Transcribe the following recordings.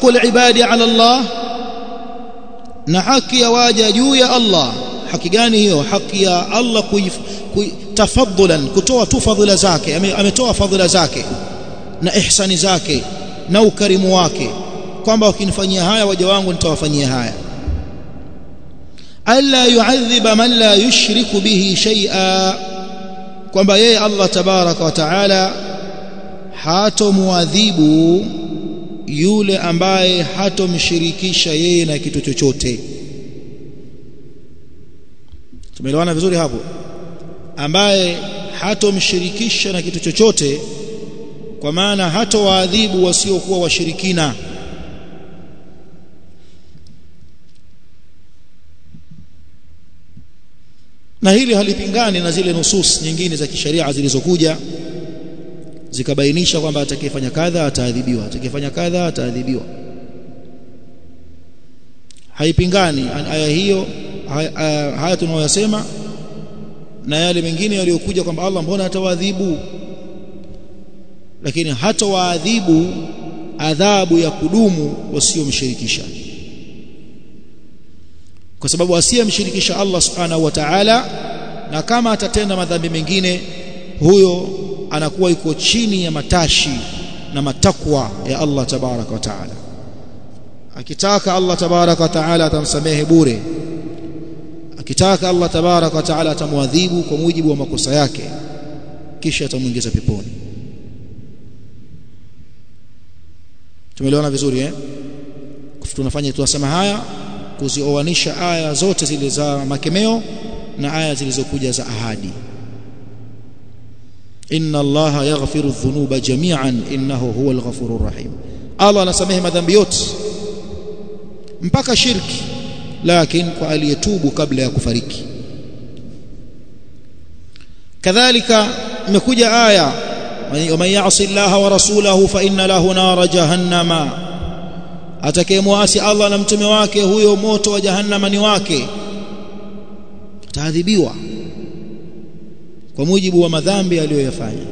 haqqul ibadi ala Allah na haki ya waja juu ya Allah haki gani hiyo haki ya Allah tafadhulan kutoa tu fadhila zake ametoa fadhila zake na ihsani zake na ukarimu wake kwamba wakinifanyia haya waja wangu nitawafanyia haya alla yu'adhiba man la yushriku bihi shay'a kwamba yeye Allah tabaraka wa taala hatomuadhibu yule ambaye hatomshirikisha yeye na kitu chochote tumeelewana vizuri hapo ambaye hatomshirikisha na kitu chochote kwa maana hatowaadhibu wasiokuwa washirikina na hili halipingani na zile nusus nyingine za kisheria zilizokuja zikabainisha kwamba atakayefanya kadha ataadhibiwa atakayefanya kadha ataadhibiwa haipingani aya hiyo haya, haya tunayoyasema na yale mengine yaliyokuja kwamba Allah mbona atawaadhibu lakini hatawaadhibu adhabu ya kudumu wasiomshirikisha kwa sababu asiyemshirikisha Allah subhanahu wa ta'ala na kama atatenda madhambi mengine huyo anakuwa yuko chini ya matashi na matakwa ya Allah tabaraka wa taala akitaka Allah tabaraka wa taala atamsamehe bure akitaka Allah tabaraka wa taala atamwadhibu kwa mujibu wa makosa yake kisha atamuingiza peponi tumeelewana vizuri eh tunafanya tunasema haya kuzioanisha aya zote zile za makemeo na aya zilizokuja za ahadi inna allaha yaghfiru dhunuba jami'an innahu huwal ghafurur rahim Allah anasamehe madhambi yote mpaka shirki lakini kwa aliyetubu kabla ya kufariki kadhalika imekuja aya man ya'si allaha wa rasulahu fa inna lahu nara jahannama atakayemwasi Allah na mtume wake huyo moto wa jahannama ni wake ataadhibiwa kwa mujibu wa madhambi aliyoyafanya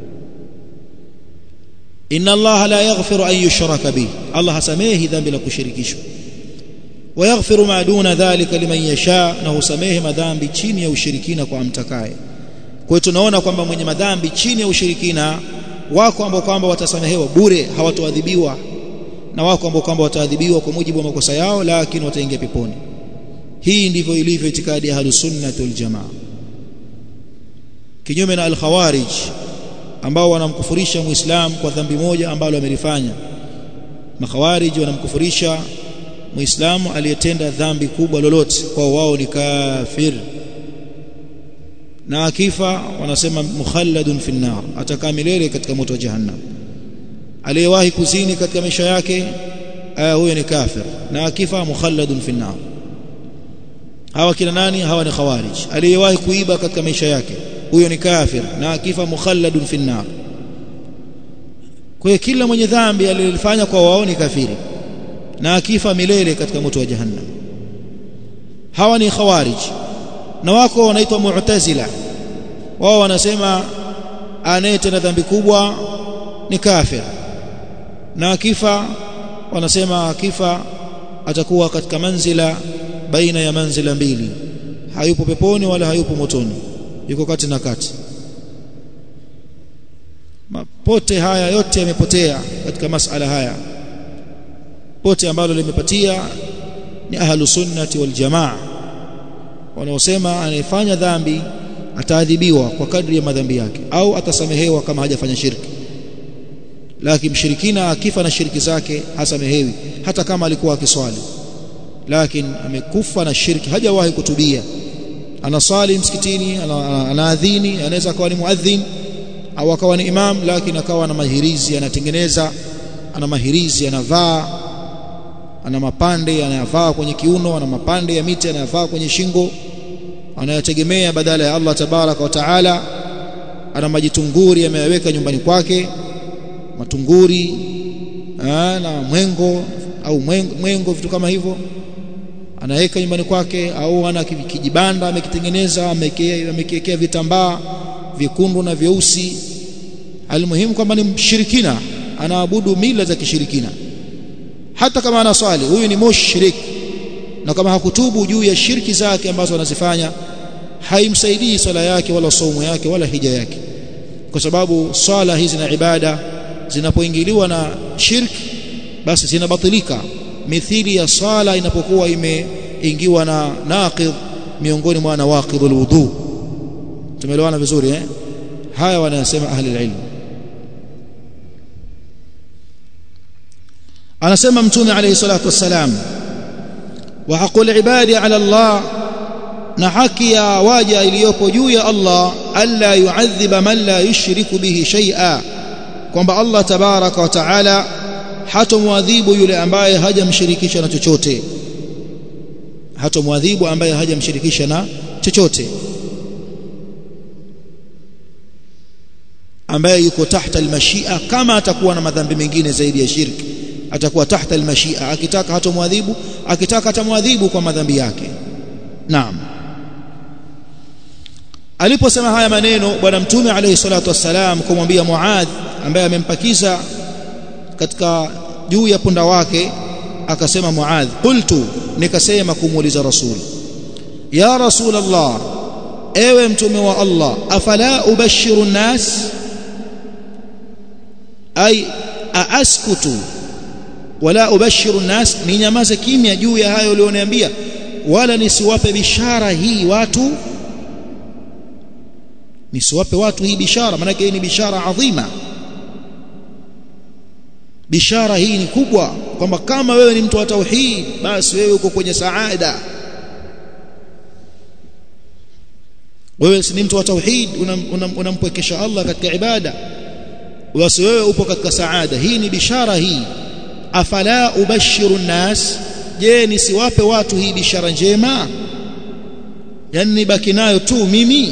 inna Allah la yaghfiru an yushraka bihi Allah hasamehi dhambi la kushirikishwa wayaghfiru ma duna dhalika liman yasha na husamehe madhambi chini ya ushirikina kwa amtakaye kwa hiyo tunaona kwamba mwenye madhambi chini ya ushirikina wako ambao kwamba watasamehewa bure hawatoadhibiwa na wako ambao kwamba wataadhibiwa kwa mujibu wa makosa yao lakini wataingia peponi hii ndivyo ilivyo itikadi ya ahlus sunnah wal jamaa kinyume na al-khawarij ambao wanamkufurisha muislam kwa dhambi moja ambalo amelifanya makhawarij wanamkufurisha muislamu aliyetenda dhambi kubwa lolote kwa wao ni kafir na akifa wanasema mukhalladun fi nar atakaa milele katika moto wa jahannam aliyewahi kuzini katika maisha yake huyo ni kafir na akifa mukhalladun fi nar hawa kina nani hawa ni khawarij aliyewahi kuiba katika maisha yake huyo ni kafir na akifa mukhalladun fi nar kwa hiyo kila mwenye dhambi alilofanya kwa wao ni kafiri na akifa milele katika moto wa jahannam hawa ni khawarij na wako wanaitwa mu'tazila wao wanasema anayetenda dhambi kubwa ni kafir na akifa wanasema akifa atakuwa katika manzila baina ya manzila mbili hayupo peponi wala hayupo motoni yuko kati na kati mapote haya yote yamepotea katika masala haya pote ambalo limepatia ni ahlu sunnati wal jamaa wanaosema anayefanya dhambi ataadhibiwa kwa kadri ya madhambi yake au atasamehewa kama hajafanya shirki lakini mshirikina akifa na shirki zake hasamehewi hata kama alikuwa akiswali lakini amekufa na shirki hajawahi kutubia anasali msikitini anaadhini ana anaweza akawa ni muadhin au akawa ni imam lakini akawa na mahirizi anatengeneza ana mahirizi anavaa ana mapande anayavaa kwenye kiuno ana mapande ya miti anayavaa kwenye shingo anayategemea badala ya Allah tabaraka wa taala ana majitunguri ameyaweka nyumbani kwake matunguri aa, na mwengo au mwengo, mwengo vitu kama hivyo anaweka nyumbani kwake au ana kijibanda amekitengeneza amekiwekea vitambaa vyekundu na vyeusi almuhimu kwamba ni mshirikina anaabudu mila za kishirikina hata kama anaswali huyu ni mushrik na kama hakutubu juu ya shirki zake ambazo anazifanya haimsaidii swala yake wala saumu yake wala hija yake kwa sababu swala hizi na ibada zinapoingiliwa na shirki basi zinabatilika mithili ya swala inapokuwa imeingiwa na naqidh miongoni mwa nawaqidhul wudu tumeelewana vizuri eh haya wanasema ahli ilmu anasema mtume alayhi salatu wassalam wa haqul ibadi ala Allah na haki ya waja iliyopo juu ya Allah alla yu'adhiba man la yushriku bihi shay'a kwamba Allah tabaraka wa taala hatomwadhibu yule ambaye hajamshirikisha na chochote hatomwadhibu ambaye hajamshirikisha na chochote ambaye yuko tahta almashia kama atakuwa na madhambi mengine zaidi ya shirki atakuwa tahta almashia akitaka hatomwadhibu akitaka atamwadhibu kwa madhambi yake naam aliposema haya maneno bwana mtume alayhi salatu wassalam kumwambia Muadh ambaye amempakiza katika juu ya punda wake akasema Muadh qultu nikasema kumuuliza rasul ya rasul Allah ewe mtume wa Allah afala ubashiru nas ay aaskutu wala ubashiru nas ni nyamaze kimya juu ya hayo ulioniambia wala nisiwape bishara hii watu nisiwape watu hii bishara maana hii ni bishara adhima bishara hii ni kubwa kwamba kama wewe ni mtu wa tauhid basi wewe uko kwenye saada wewe si ni mtu wa tauhid unampwekesha una, una Allah katika ibada basi wewe upo katika saada hii ni bishara hii afala ubashiru nas je nisiwape watu hii bishara njema yani nibaki nayo tu mimi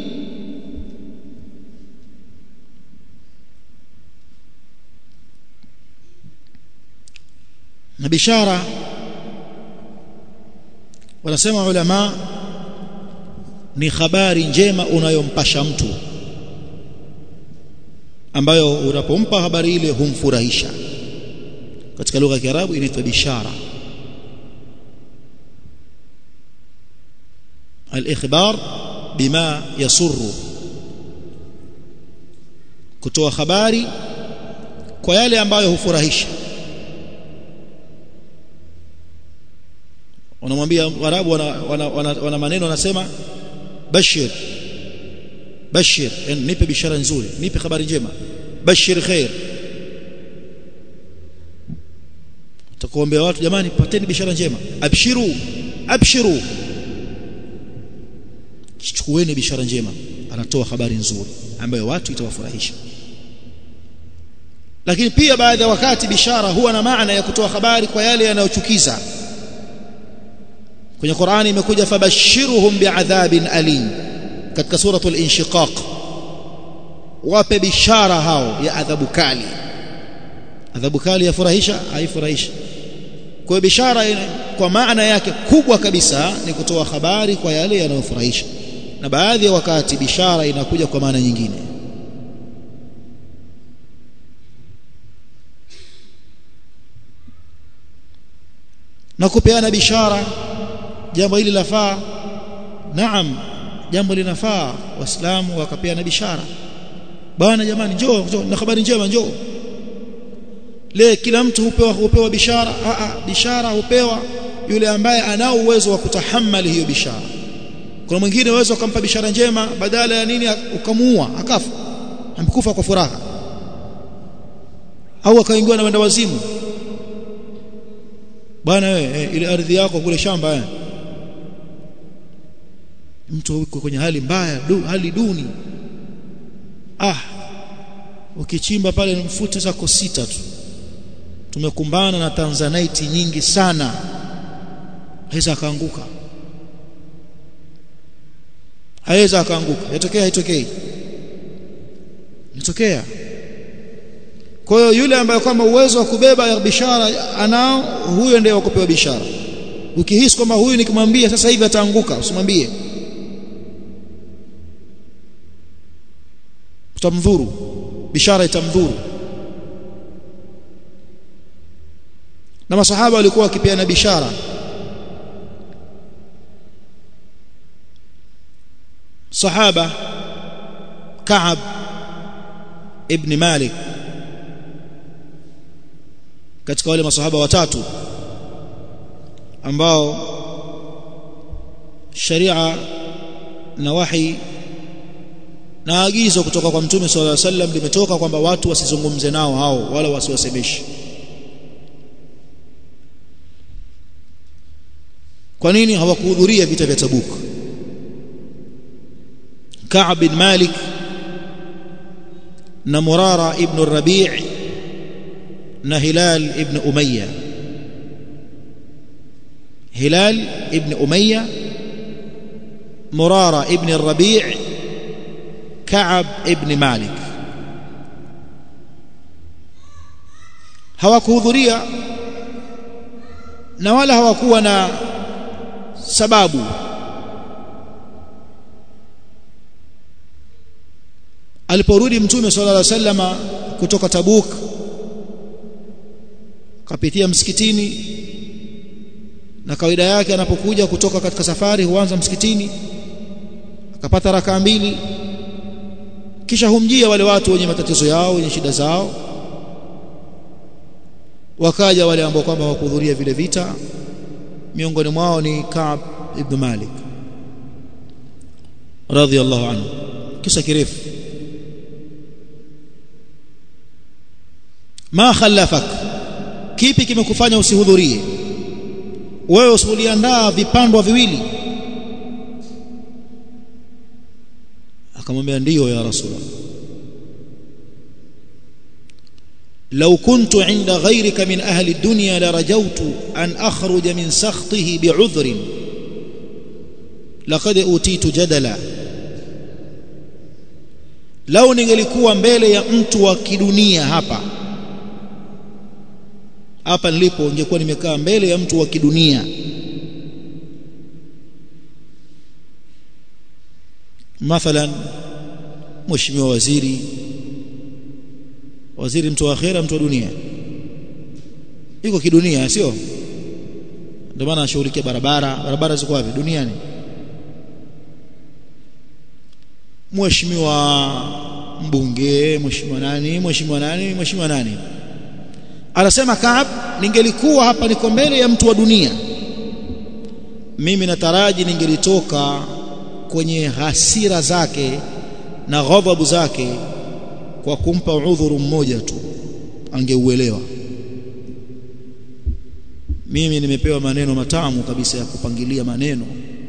na bishara wanasema ulama ni habari njema unayompasha mtu ambayo unapompa habari ile humfurahisha katika lugha ya Kiarabu inaitwa bishara al-ikhbar bima yasurru kutoa habari kwa yale ambayo hufurahisha wanamwambia warabu wana, wana, wana, wana maneno wanasema bashir bashir yani nipe bishara nzuri nipe habari njema bashir khair takuombea watu jamani pateni bishara njema abshiru abshiru chukueni bishara njema anatoa habari nzuri ambayo watu itawafurahisha lakini pia baadhi ya wakati bishara huwa na maana ya kutoa habari kwa yale yanayochukiza kwenye Qur'ani imekuja fabashiruhum bi'adhabin alim katika suratul inshiqaq wape bishara hao ya adhabu kali adhabu kali yafurahisha haifurahishi kwa hiyo bishara kwa maana yake kubwa kabisa ni kutoa habari kwa yale yanayofurahisha na baadhi ya wakati bishara inakuja kwa maana nyingine na kupeana bishara jambo hili lafaa naam jambo linafaa waislamu wakapeana bishara bwana jamani njoo njoo na habari njema njoo le kila mtu hupewa hupewa bishara a a bishara hupewa yule ambaye anao uwezo wa kutahammali hiyo bishara kuna mwingine uwezo akampa bishara njema badala ya nini ukamuua akafa amekufa kwa furaha au akaingiwa na wenda wazimu bwana wewe eh, ile ardhi yako kule shamba eh. mtu yuko kwenye hali mbaya du, hali duni ah ukichimba pale mfute zako sita tu tumekumbana na tanzanite nyingi sana haweza akaanguka haweza akaanguka yatokea haitokei yatokea kwa hiyo yule ambaye kwamba uwezo wa kubeba ya bishara anao huyo ndiye wa kupewa bishara ukihisi kwamba huyu nikimwambia sasa hivi ataanguka usimwambie utamdhuru bishara itamdhuru na masahaba walikuwa wakipeana bishara sahaba Ka'ab ibn Malik katika wale masahaba watatu ambao sharia na wahi na agizo kutoka kwa mtume sallallahu alaihi wasallam limetoka kwamba watu wasizungumze nao hao wala wasiwasemeshe kwa nini hawakuhudhuria vita vya Tabuk Ka'b bin Malik na Murara ibn Rabi' na Hilal ibn Umayya Hilal ibn Umayya Murara ibn Rabi' Ka'b ibn Malik hawakuhudhuria na wala hawakuwa na sababu aliporudi mtume sallallahu alaihi wasallama kutoka Tabuk kapitia msikitini na kawaida yake anapokuja kutoka katika safari huanza msikitini akapata rakaa mbili kisha humjia wale watu wenye matatizo yao wenye shida zao wakaja wale ambao kwamba hawakuhudhuria vile vita miongoni mwao ni Ka'b ibn Malik radhiyallahu anhu kisa kirefu ma khallafak kipi kimekufanya usihudhurie wewe usuliandaa vipandwa viwili akamwambia ndiyo ya rasulullah لو كنت عند غيرك من أهل الدنيا لرجوت أن أخرج من سخطه بعذر لقد أوتيت جدلا لو ningelikuwa mbele ya mtu wa kidunia hapa hapa nilipo ningekuwa nimekaa mbele ya mtu wa kidunia mathalan mheshimiwa waziri waziri mtu wa akhera mtu wa dunia yuko kidunia sio ndio maana anashughulikia barabara barabara ziko wapi duniani mheshimiwa mbunge mheshimiwa nani mheshimiwa nani mheshimiwa nani anasema Kaab ningelikuwa hapa niko mbele ya mtu wa dunia mimi nataraji ningelitoka kwenye hasira zake na ghadhabu zake kwa kumpa udhuru mmoja tu angeuelewa mimi nimepewa maneno matamu kabisa ya kupangilia maneno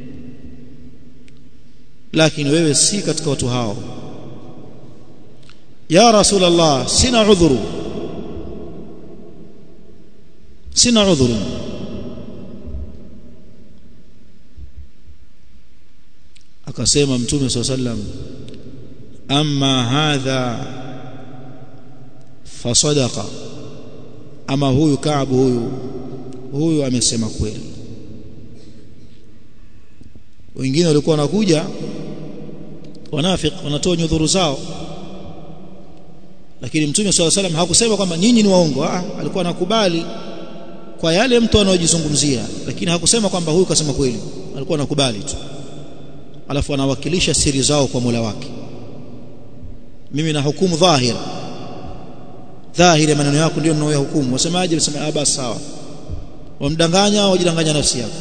lakini wewe si katika watu hao ya rasulullah sina udhuru sina udhuru akasema mtume swalla sallam amma hadha fasadaqa ama huyu Kaabu huyu huyu amesema kweli wengine walikuwa wanakuja wanafik wanatoa nyudhuru zao lakini mtume swalla salam hakusema kwamba nyinyi ni waongo ah alikuwa anakubali kwa yale mtu anayojizungumzia lakini hakusema kwamba huyu kasema kweli alikuwa anakubali tu alafu anawakilisha siri zao kwa Mola wake mimi na hukumu dhahir dhahiri maneno yako ndio ninayohukumu wasemaje wasema ah basi sawa wamdanganya au wajidanganya nafsi yako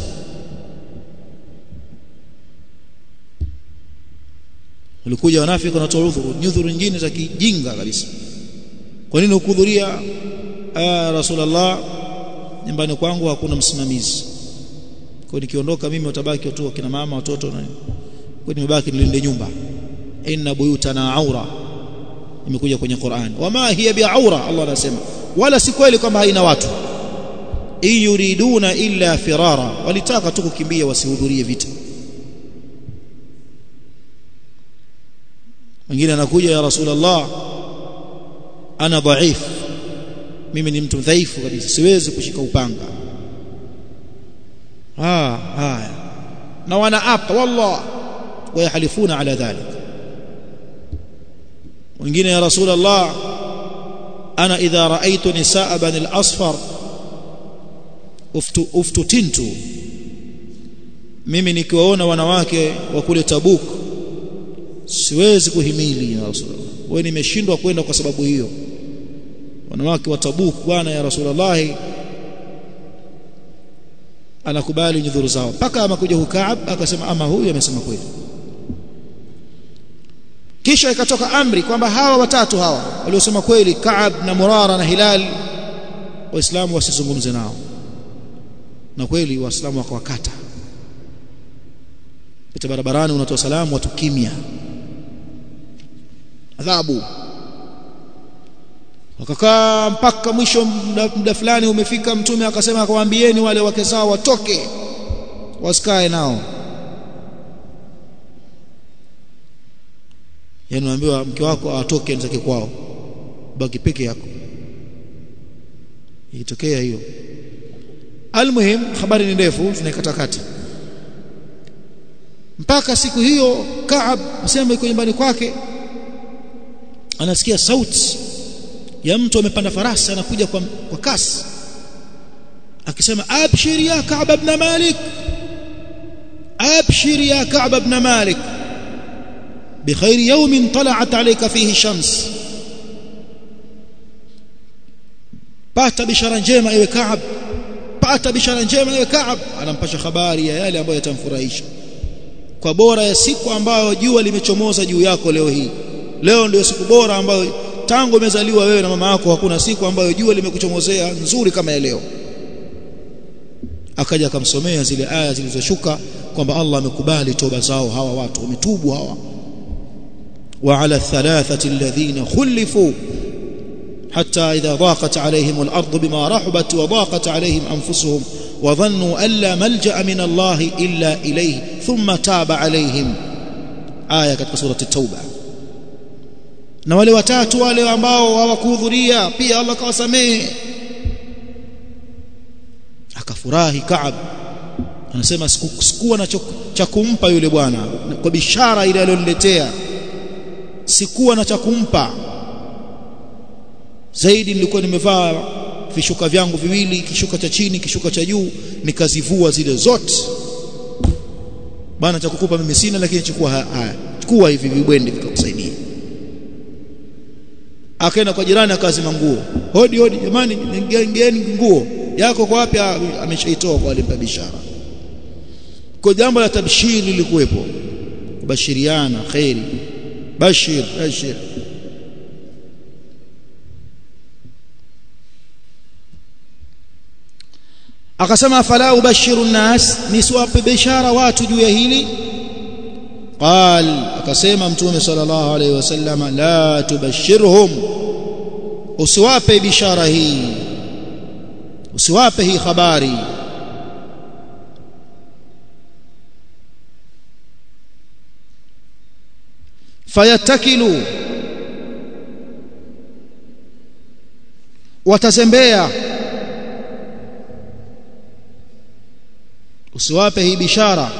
walikuja wanafiki wanatoa udhuru nyudhuru nyingine za kijinga kabisa kwa nini ukuhudhuria ah rasulullah nyumbani kwangu hakuna msimamizi kwa nikiondoka mimi utabaki tu kina mama watoto na kwa nimebaki nilinde nyumba inna buyutana aura imekuja kwenye Qur'an wama hiya bi'aura Allah anasema wala si kweli kwamba haina watu yuriduna illa firara walitaka tu kukimbia wasihudhurie vita mwingine anakuja ya rasulullah ana dhaif mimi ni mtu dhaifu kabisa siwezi kushika upanga ah haya na wanaapa wallah wayahalifuna ala dhalik wengine ya rasulullah ana idha raaitu nisaa bani al-asfar uftu, uftutintu mimi nikiwaona wanawake wa kule Tabuk siwezi kuhimili ya Rasulullah wewe nimeshindwa kwenda kwa sababu hiyo wanawake wa Tabuk bwana ya Rasulullah anakubali nyudhuru zao mpaka amakuja Hukaab akasema ama huyu amesema kweli kisha ikatoka amri kwamba hawa watatu hawa waliosema kweli Kaab na Murara na Hilal waislamu wasizungumze nao na kweli waislamu wakawakata pita barabarani unatoa salamu watu kimya adhabu wakakaa mpaka mwisho muda fulani umefika mtume akasema akawaambieni wale wake zao watoke wasikae nao yani unaambiwa mke wako atoke nzake kwao baki peke yako ilitokea hiyo almuhim habari ni ndefu tunaikata kati mpaka siku hiyo Kaab asema yuko nyumbani kwake anasikia sauti ya mtu amepanda farasi anakuja kwa, kwa kasi akisema abshir ya Ka'b ibn Malik abshir ya Ka'b ibn Malik بخير يوم طلعت عليك فيه الشمس pata bishara njema ewe Kaab pata bishara njema ewe Kaab anampasha habari ya yale ambayo yatamfurahisha kwa bora ya siku ambayo jua limechomoza juu yako leo hii leo ndio siku bora ambayo tangu umezaliwa wewe na mama yako hakuna siku ambayo jua limekuchomozea nzuri kama ya leo akaja akamsomea zile aya zilizoshuka kwamba Allah amekubali toba zao hawa watu wametubu hawa وعلى الثلاثة الذين خلفوا حتى إذا ضاقت عليهم الأرض بما رحبت وضاقت عليهم أنفسهم وظنوا أن لا ملجأ من الله إلا إليه ثم تاب عليهم آية katika سورة التوبة na wale watatu wale ambao hawakuhudhuria pia Allah kawasamehe akafurahi Kaab anasema sikuwa na cha kumpa yule bwana kwa bishara ile aliyoniletea sikuwa na cha kumpa zaidi nilikuwa nimevaa vishuka vyangu viwili kishuka cha chini kishuka cha juu nikazivua zile zote bana cha kukupa mimi sina lakini chukua haya chukua hivi vibwende vikakusaidia akaenda kwa jirani akazima nguo hodi hodi jamani ngeni nguo yako kwa wapi ameshaitoa kwa alimpa bishara kwa jambo la tabshiri lilikuwepo kubashiriana khairi bashir bashir akasema fala ubashiru nnas niswape bishara watu juu ya hili qal akasema mtume sallallahu alayhi wasallam la tubashirhum usiwape bishara hii usiwape hii habari fayatakilu watazembea usiwape hii bishara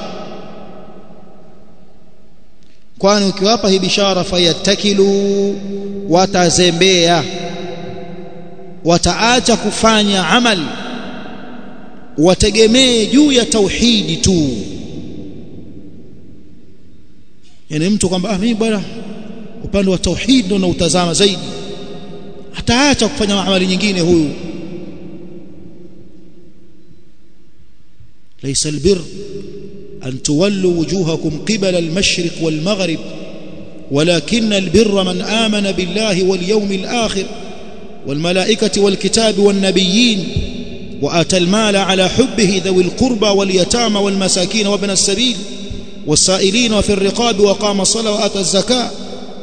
kwani ukiwapa hii bishara fayatakilu watazembea wataacha kufanya amali wategemee juu ya tauhidi tu yani mtu kwamba ah mimi bwana upande wa tauhid ndo nautazama zaidi ataacha kufanya amali nyingine huyu ليس البر أن تولوا وجوهكم قبل المشرق والمغرب ولكن البر من آمن بالله واليوم الآخر والملائكة والكتاب والنبيين وآتى المال على حبه ذوي القربى واليتامى والمساكين وابن السبيل والسائلين وفي الرقاب وقام الصلاة وآتى الزكاة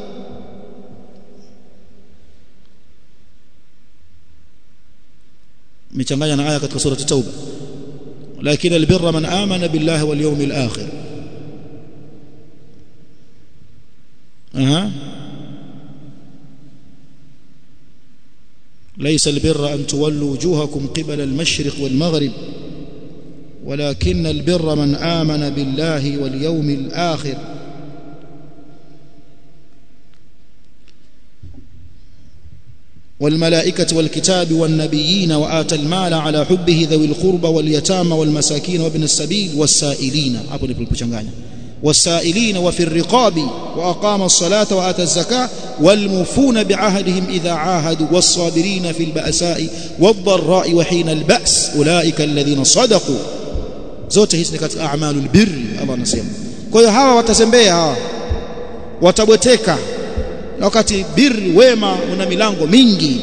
متنغايا آية katika سورة التوبة لكن البر من آمن بالله واليوم الآخر أها ليس البر أن تولوا وجوهكم قبل المشرق والمغرب ولكن البر من آمن بالله واليوم الآخر والملائكة والكتاب والنبيين وآتى المال على حبه ذوي القربى واليتامى والمساكين وابن السبيل والسائلين hapo ndipo kuchanganya والسائلين وفي الرقاب وأقام الصلاة وآتى الزكاة والموفون بعهدهم إذا عاهدوا والصابرين في البأساء والضراء وحين البأس أولئك الذين صدقوا zote hizi ni katika a'malul birri Allah anasema kwa hiyo hawa watazembea hawa watabweteka wakati birri wema una milango mingi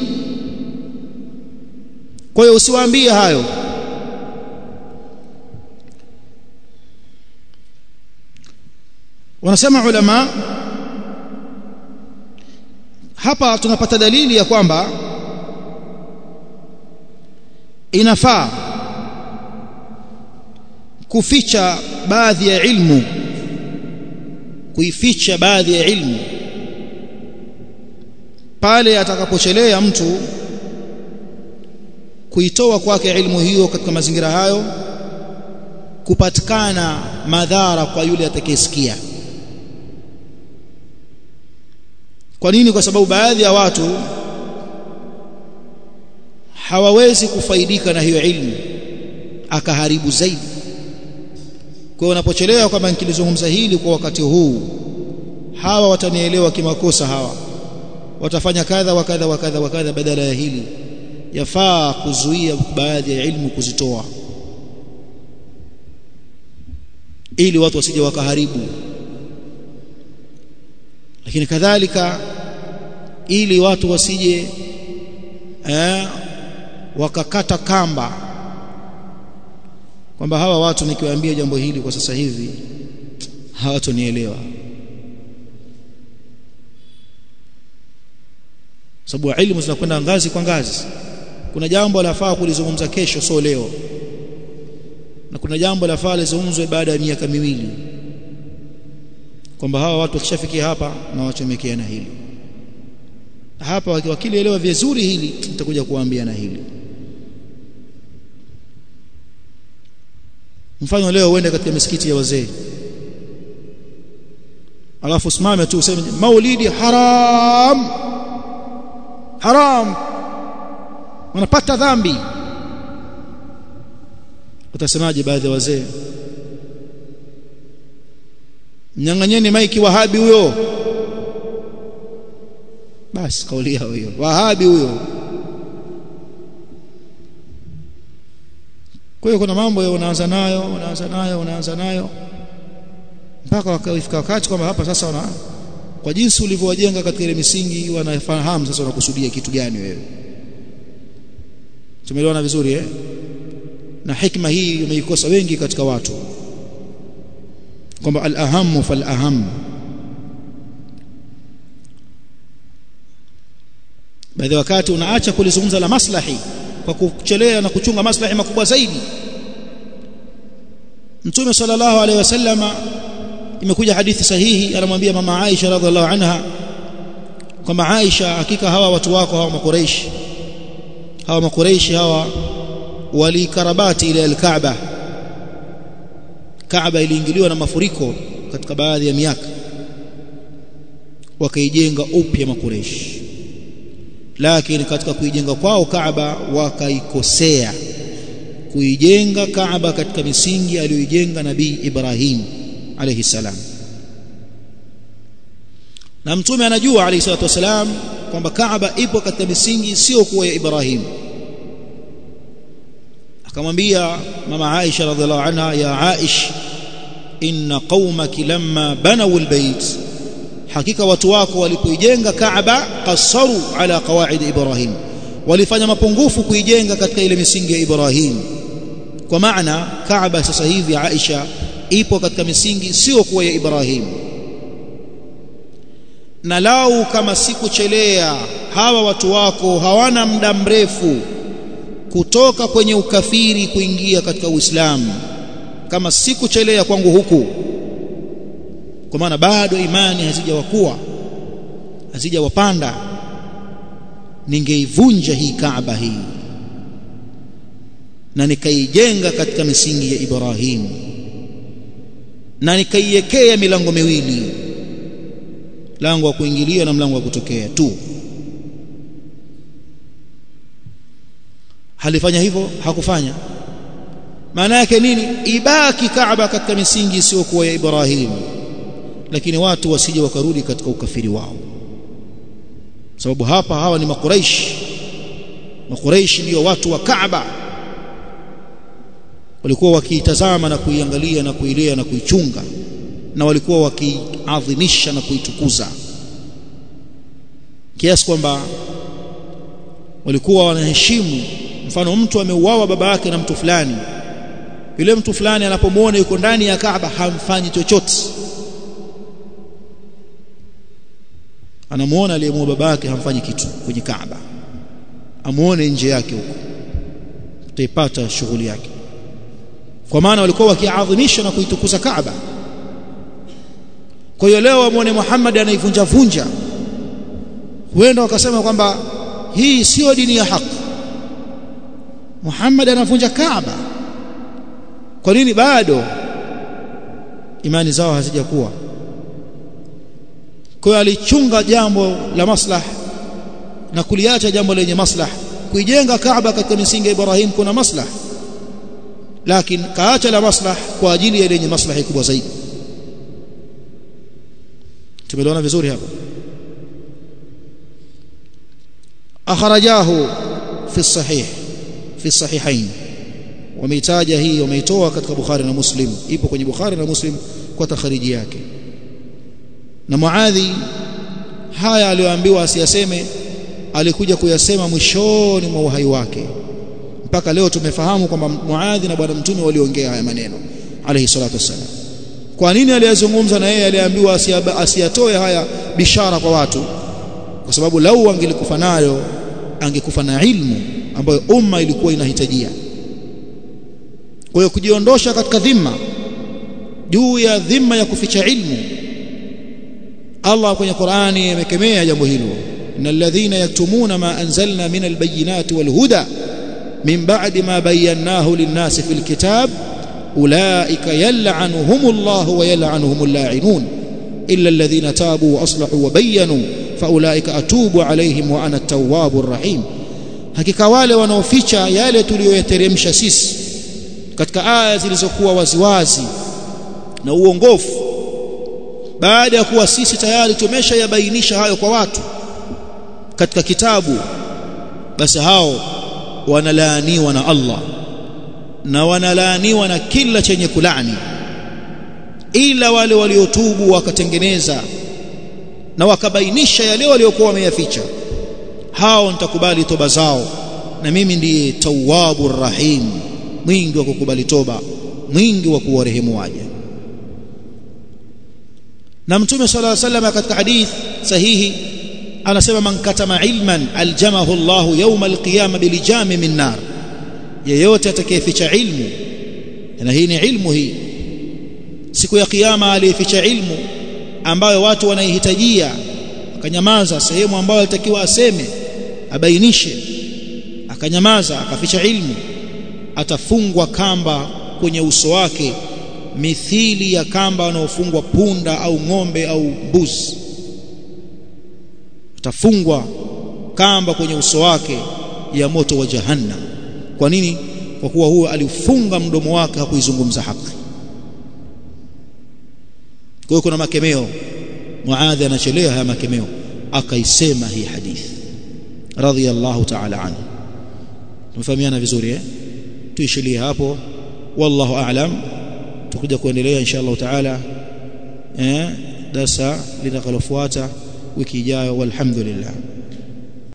kwa hiyo usiwaambie hayo wanasema ulama hapa tunapata dalili ya kwamba inafaa kuficha baadhi ya ilmu kuificha baadhi ya ilmu pale atakapochelea mtu kuitoa kwake ilmu hiyo katika mazingira hayo kupatikana madhara kwa yule atakayesikia kwa nini kwa sababu baadhi ya watu hawawezi kufaidika na hiyo ilmu akaharibu zaidi kwa hiyo unapochelewa kwamba nikilizungumza hili kwa wakati huu hawa watanielewa kimakosa hawa watafanya kadha wa kadha wa kadha wa kadha badala ya hili yafaa kuzuia baadhi ya ilmu kuzitoa ili watu wasije wakaharibu lakini kadhalika ili watu wasije eh, wakakata kamba kwamba hawa watu nikiwaambia jambo hili kwa sasa hivi hawatonielewa sababu elimu zinakwenda ngazi kwa ngazi kuna jambo lafaa kulizungumza kesho sio leo na kuna jambo lafaa lizungumzwe baada ya miaka miwili kwamba hawa watu wakishafikia hapa na wachomekea na hili hapa wakilielewa vizuri hili nitakuja kuwaambia na hili mfano leo uende katika misikiti ya wazee alafu usimame tu useme maulidi haram haram wanapata dhambi utasemaje baadhi ya wazee mnyang'anyeni maiki wahabi huyo basi kauli yao hiyo wahabi huyo kwa hiyo kuna mambo unaanza nayo unaanza nayo unaanza nayo mpaka wakafika wakati kwamba hapa sasa wana kwa jinsi ulivyowajenga katika ile misingi wanafahamu sasa unakusudia kitu gani wewe tumeelewana vizuri eh na hikma hii umeikosa wengi katika watu kwamba al-ahamu fal-aham baadhi wakati unaacha kulizungumza la maslahi kwa kuchelea na kuchunga maslahi makubwa zaidi Mtume sallallahu alaihi wasallama imekuja hadithi sahihi anamwambia mama Aisha radhiallahu anha kwamba Aisha hakika hawa watu wako hawa makureishi hawa makureishi hawa walikarabati ile al-Kaaba Kaaba iliingiliwa na mafuriko katika baadhi ya miaka wakaijenga upya makureishi lakini katika kuijenga kwao Kaaba wakaikosea kuijenga Kaaba katika misingi aliyoijenga Nabii Ibrahim alayhi salam na mtume anajua alayhi salatu wasalam kwamba Kaaba ipo katika misingi sio kuwa ya Ibrahim akamwambia mama Aisha radhiallahu anha ya Aish inna qaumaki lamma banaw albayt hakika watu wako walipoijenga Kaaba qasaru ala qawaid Ibrahim walifanya mapungufu kuijenga katika ile misingi ya Ibrahim kwa maana Kaaba sasa hivi Aisha ipo katika misingi sio kuwa ya Ibrahim na lau kama sikuchelea hawa watu wako hawana muda mrefu kutoka kwenye ukafiri kuingia katika Uislamu kama sikuchelea kwangu huku kwa maana bado imani hazijawakuwa hazijawapanda ningeivunja hii Kaaba hii na nikaijenga katika misingi ya Ibrahim na nikaiwekea milango miwili mlango wa kuingilia na mlango wa kutokea tu halifanya hivyo hakufanya maana yake nini ibaki Kaaba katika misingi isiyokuwa ya Ibrahim lakini watu wasije wakarudi katika ukafiri wao sababu hapa hawa ni makuraish makuraish ndio watu wa Kaaba walikuwa wakiitazama na kuiangalia na kuilea na kuichunga na walikuwa wakiadhimisha na kuitukuza kiasi kwamba walikuwa wanaheshimu mfano mtu ameuawa baba yake na mtu fulani yule mtu fulani anapomwona yuko ndani ya Kaaba hamfanyi chochote anamuona aliyemuua baba yake hamfanyi kitu kwenye Kaaba amuone nje yake huko utaipata shughuli yake kwa maana walikuwa wakiadhimisha na kuitukuza Kaaba kwa hiyo leo wamuone Muhammad anaivunja vunja huenda wakasema kwamba hii sio dini ya haki Muhammad anavunja Kaaba kwa nini bado imani zao hazijakuwa kwa hiyo alichunga jambo la maslah na kuliacha jambo lenye maslah kuijenga Kaaba katika misingi ya Ibrahim kuna maslah lakini kaacha la maslah kwa ajili ya lenye maslahi kubwa zaidi tumeelewana vizuri hapa akhrajahu fi sahih fi sahihain wameitaja hii wameitoa katika Bukhari na Muslim ipo kwenye Bukhari na Muslim kwa takhariji yake na Muadhi haya aliyoambiwa asiyaseme alikuja kuyasema mwishoni mwa uhai wake mpaka leo tumefahamu kwamba Muadhi na bwana mtume waliongea haya maneno alayhi salatu wassalam kwa nini aliyazungumza na yeye aliambiwa asiyatoe haya bishara kwa watu kwa sababu lau angelikufa nayo angekufa na ilmu ambayo umma ilikuwa inahitajia kwa hiyo kujiondosha katika dhima juu ya dhima ya kuficha ilmu Allah kwenye Qur'ani amekemea jambo hilo innal ladhina yaktumuna ma anzalna min albayinati walhuda min ba'di ma bayyanahu lin-nasi fil kitab ulaika yal'anuhumullahu wa yal'anuhumul la'inun illa alladhina tabu wa aslahu wa bayyanu faulaika atubu alaihim wa ana at-tawwabur rahim hakika wale wanaoficha yale tuliyoyateremsha sisi katika aya zilizokuwa waziwazi na uongofu baada ya kuwa sisi tayari tumeshayabainisha hayo kwa watu katika kitabu basi hao wanalaaniwa na Allah na wanalaaniwa na kila chenye kulani ila wale waliotubu wakatengeneza na wakabainisha yale waliokuwa wameyaficha hao nitakubali toba zao na mimi ndiye tawwabur rahim mwingi wa kukubali toba mwingi wa kuwarehemu waja na mtume صلى الله عليه وسلم katika hadith sahihi anasema man katama ilman aljamahu Allah yawm alqiyama bilijami min nar yeyote atakayeficha ilmu na hii ni ilmu hii siku ya kiyama aliyeficha ilmu ambayo watu wanaihitajia akanyamaza sehemu ambayo alitakiwa aseme abainishe akanyamaza akaficha ilmu atafungwa kamba kwenye uso wake mithili ya kamba wanaofungwa punda au ng'ombe au mbuzi atafungwa kamba kwenye uso wake ya moto wa jahannam kwa nini kwa kuwa huyo alifunga mdomo wake hakuizungumza haki kwa hiyo kuna makemeo muadhi anachelea haya makemeo akaisema hii hadithi radhiyallahu ta'ala anhu tumefahamiana vizuri eh tuishilie hapo wallahu a'lam tutakuja kuendelea insha Allah taala eh darasa linakalofuata wiki ijayo walhamdulillah